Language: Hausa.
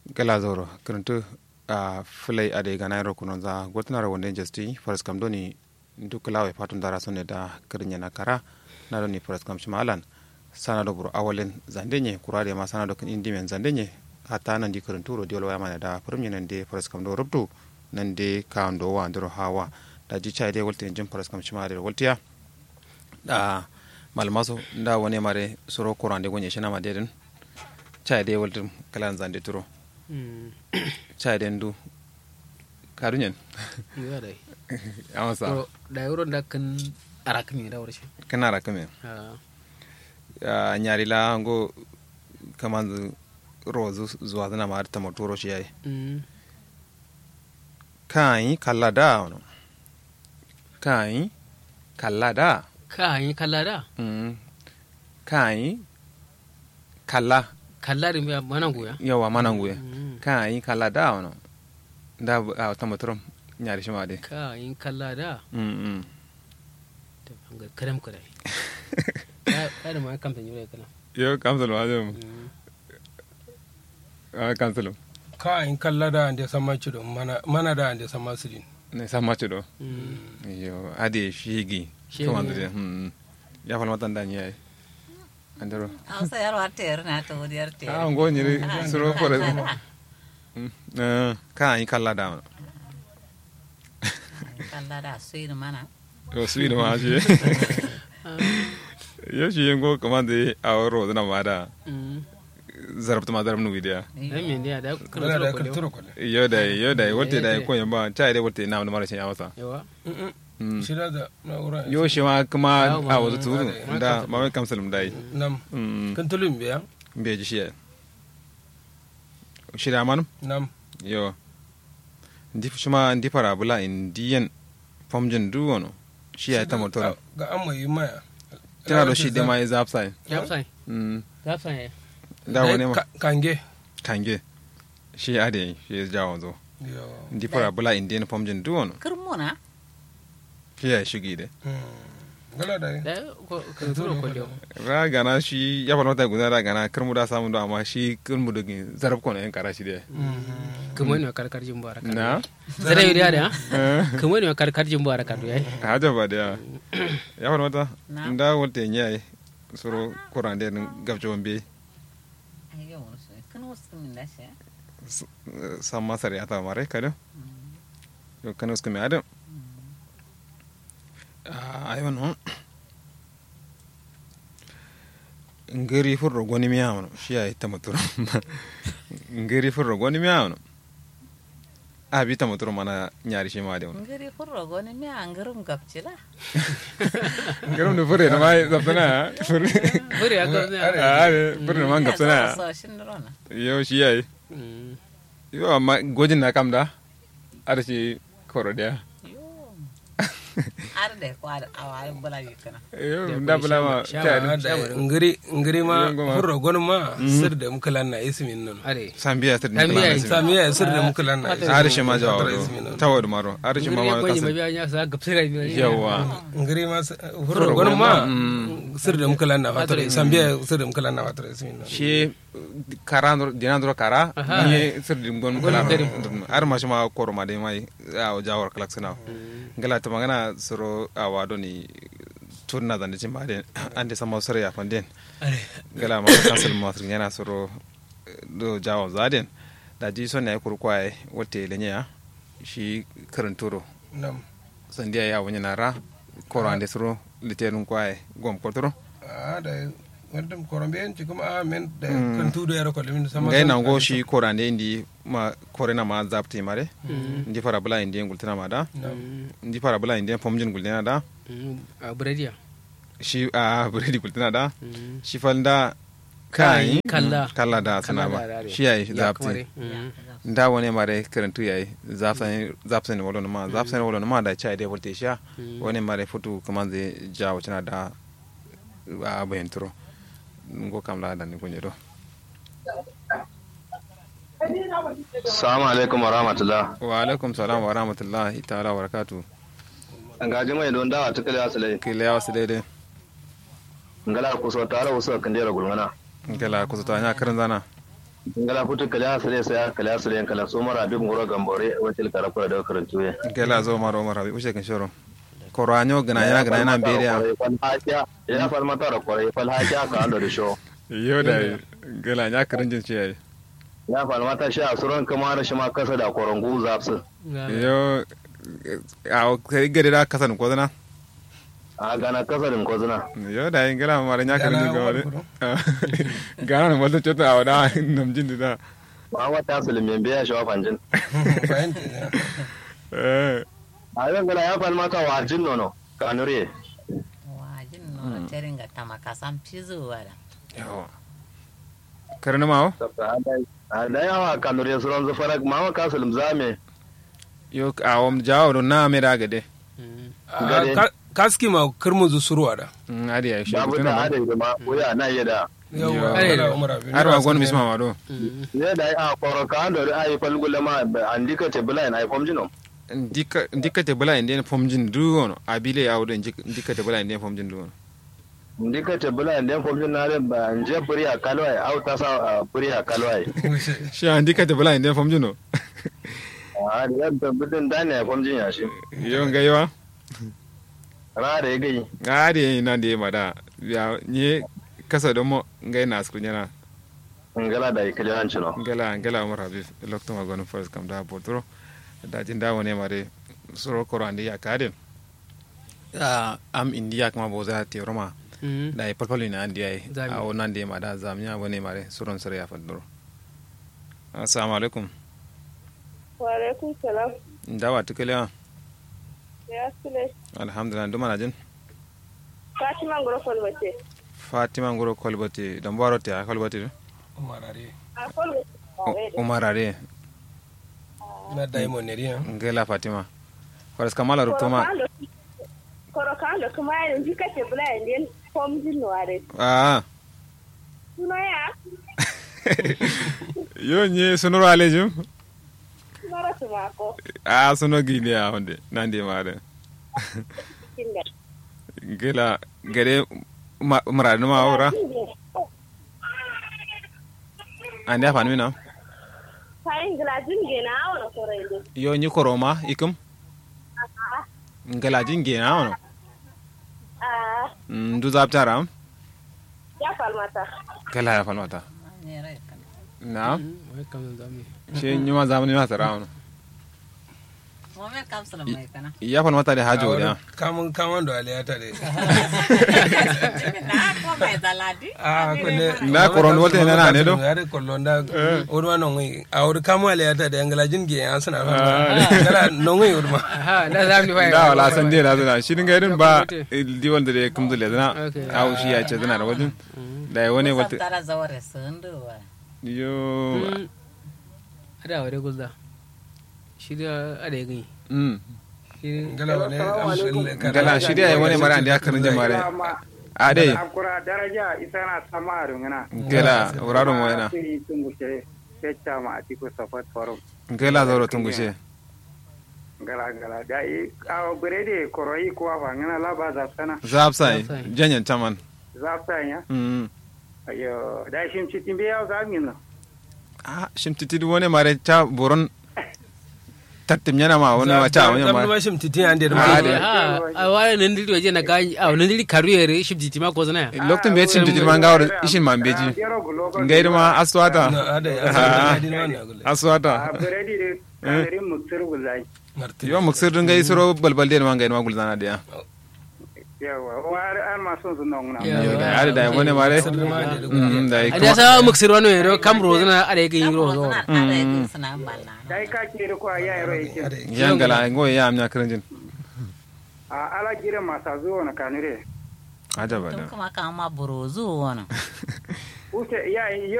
gala zoro kirintu a filai ade gana ro kuno za gotna ro wonde jesti faras kam doni duk lawe patun dara sonne da kirinya na kara na doni faras kam shimalan sana do buro awalen zandenye kurade ma sana do kin indi men zandenye hatta nan di kirintu ro diol wayama da furum nan de faras kam do rubdu nan de kando wa ndoro hawa da ji chai de wolte jin faras kam shimare woltiya da malmaso da woni mare soro kurande gonye shina ma deden chai de wolte kalan zande turo caden du kaduñen yo dai ama sa to da yoro da kan arak mi da warshi kanara kame ha ñaari la ngo kamandu rozu zuwa zana ma tamo turo shi yayi mm kai kalla da ono kai kalla da ka yi kalla da mm kai kalla kalla da mi mana goya yawa mananguye Mm. kai kalla da ono da a tamo turo ñaari shi ma de ka yi kalla da mm mm ta bangar karam ka dai ka ka da ma kamfan yure kana yo kamsalo ajum Mm. a kamsalo ka in kalla da ande sama cido mana mana da ande sama sidin ne sammace do Mm. yo ade shigi Shigi. kamandede mm ya fal matan da nyai andero Hausa yar wata yar na ta wani yar ta ah yar. ngo nyiri suro fore eh ka yi kalla da Kalla da su yi mana. yo sui da ma shi yo shi ngo kamande a ro da na mada Mm. zarabta ma zarab nu widiya ai me ne da kana kana da da ka ko turo ko yo da yo da wote da ko yamba chai da wote na mara shi amasa yawa Mm. shira da na ura yo shi ma kuma Yawo ma- a wazu turu ma- da ma mai kamsalum dai nam mm kan tulum biya be ji shi shi da manum nam yo ndi shima ndi para bula indian pomjin du wono shi ya ta motora ga an mai maya tana do shi de mai zap sai ya sai mm ya sai da wani ma kange kange shi ade shi ya jawo zo yo ndi para bula indian pomjin du wono Kirmuna. shi ya shigi de Mm. gala da da ko kan turo ko dio ra gana shi ya fara mata guda ra gana kirmu da samu da amma shi kirmu da zarab ko ne yan kara shi de kuma ne karkar jin bara kan na zare yuri da Eh, kuma ne karkar jin bara kan yayi haja ba da ya fara mata Na. nda wolte nyai soro korande gabjo be Ai yau wani su. Kan wasu min da shi. samma sare ata mare kada yo kana uska me adam ayo no ngeri furro goni mi amano shi ay tamaturo ngeri furro goni mi amano abi tamaturo mana nyari shi ma de wono Ngiri furro goni mi an garum gabcila. ngarum de fure no mai zapana fure buri ya ga ne are fure no man gapsana So shin rona. yo shi ay Mm. yo amma gojin na kam da ar shi koro dia Yo. Ar da ko ar awai bula yi kana. yo nda bula ma Shama- ta da ngiri ngiri ma Yango ma. furro gon ma sir da mukalan na ismin nan are sambiya tir Sambiya ni samiya sir da mukalan na ismin arishi ma jawo Tara ismin nan. tawad maro arishi ma ma ko ni kasan mabiya ya sa gapsira ni yawa ngiri ma s- furro gon ma sir da mukalan na fatara samiya sir da mukalan na fatara ismin nan shi kara ndur dina ndur kara Aha. ni sir dim gon kala ar ma shima koro ma de mai a jawar kalak sana ngala to magana soro a wado ni turna da ni ma de ande sama soro ya fanden ngala ma kansel ma sir yana soro do jawo zaden da ji son ne kurkwaye wote lenya shi karanturo nam sandiya ya wani nara koro ande soro litenun kwaye gom kotoro a da wadam korombe en ci kuma a men da kan tudo yaro ko limin sama ngai na ngo shi koro ande indi ma kore na ma zapti mare ndi fara bula indi ngultina ma da ndi fara bula indi pomjin gultina da a buradiya shi a buredi gultina da shi falda kai kalla kalla da sana ba shi yayi zapti nda wani mare karantu yayi zapsan zapsan wolo ma zapsan wolo ma da chai de volte sha wani mare futu kamanze jawo tana da a bayantro ngo kam la dan ko nyedo Salamu alaikum wa rahmatullah. wa alaikum salam wa rahmatullahi ta'ala wa barakatuh Nga jima don dawa ta kala asalai. kile yawa su daidai Ngala ku so tare wasu kan dera gulmana. kala ku ta nya karin zana ngala futu kala asale sai kala asale kala so mara bi ngoro gambore wacce kala kula da karantu ya gela zo maro mara bi ushe kan shoro koro anyo gana yana gana yana bere ya ya fal mata da kore fal haja ka ando da sho yo da gela nya karanjin ce yayi ya fal mata sha suran kama da shi ma kasa da korongu zapsu yo a kai gari da kasan ko zana a gana kasa din ko zuna yo da yin gela mara nya karanjin ga wale gana na wata chota a wada namjin da ma wata sulmin biya shi wa fanjin fahimta eh a yan gala ya fal mata wa jin nono kanure wajin no teringa tamaka sam pizu wala yo karna mawo a da yawa kanure suran zufarak ma wa kasulum zame yo a wam jawo do na me da gade Gare. kaski ma kirmuzu suruwa da adi ya shi babu tuna da ba adai da ma wuya na iya da yawa Are ala da. umar abin har wa gon bisma ma do ne da a koro ka ando ai falgula ma an dika te bula ai fom jino ndika ndika te bala inde fomjin du wono abile ya wodo ndika te bala inde fomjin du wono dika te bula inde fom jino na ba nje puri a kalwai au ta sa puri a kalwai shi an ndika te bala inde fomjin no a da da bidin da ne fom jin ya shi yo nga yo ra da ya gai adi na de ma da ya nye kasa do mo ngai na sku nyana ngala da ikali an chino ngala ngala mo rabi lokto ma gon first kam da potro da jin da wone mare soro koro andi ya kade ah am india kama boza te roma da e palpalo ina andi ai Zami. a wonan de ma da zamnya wone mare soron sore ya fadoro assalamu alaikum Wa'alaikun salam. ndawa tukele wa Ya sule. alhamdulillah nduma na jin Fatima Ngorofon mace. fatima ngoro kolbati dan baro te a kolbati umar are A kwallo. umar are na daimon ne riya ngela fatima faras kamala rutuma Koro kan da kuma yanin jika ce bula yanzu fom jin ware. ah Suna ya? yo nye sonoro alejum Suna rasu mako. a sono gini a honde nandi mare Kinga. ngela gere mara numa ora andi afan mina Kayan gilajin gina awon koro yanzu. yo nyi koroma ikum ngela jinge na ono Ah, ndu zaptara ya falmata. kala ya falmata ne rai kan na wai kam zami she nyuma zamani ma tara ono mo me kapsula mai kana ya falmata da hajo da kamun kamun da aliya ta dai na ko mai daladi a kunne Na koron wote na na ne do? ya de kollon da urma non ngi a ur kamu aliya ta da ngala jinge an sana fa ngala non ngi urma aha da zami fa da wala san dai na zana shi dinga irin ba di wanda da kum dole zana Okay. au shi ya ce zana da wajen da ya wani wata tara zaware sundu wa yo ada wade gulda shi da ada ya gani mm shi ngala wani amshin gala shi dai wani mara da karin jamare a dai akura daraja isana samaru ngana gala wuraro mo yana siri tungushe fecca ma atiku safat forum gala zoro tungushe gala gala da i awo berede koroi kuwa fa ngana laba zapsana zapsai Zapsai. janyan taman zapsa nya mm ayo da shim chitimbe yaw zamin no a shimtiti wani mare ta boron tattim yana ma wani ma ta wani ma ma shim titin an da Ah, ma dai. ha a wala nan dili waje na gani a nan dili karuyere shi jiti ma ko zana ya lokacin bai shimtiti man gawar ishin man beji ngai ma aswata a da Ah. ya din ma na gulle a aswata berede de kalerin mutsir gulai marti yo muksir dun gai suro balbal de man gai ma gulzana da ya yawa war an ma son su non na Ya. yo da ari da wani mare mm da a da sa muksir wani yero kam rozana ada ya gani rozo na ada yin suna balla dai ka ke ko ya yaro yake yangala ngo ya amnya kirinjin a ala gire masa zuwa na kanure ajaba tun da kuma kama burozu wani ute ya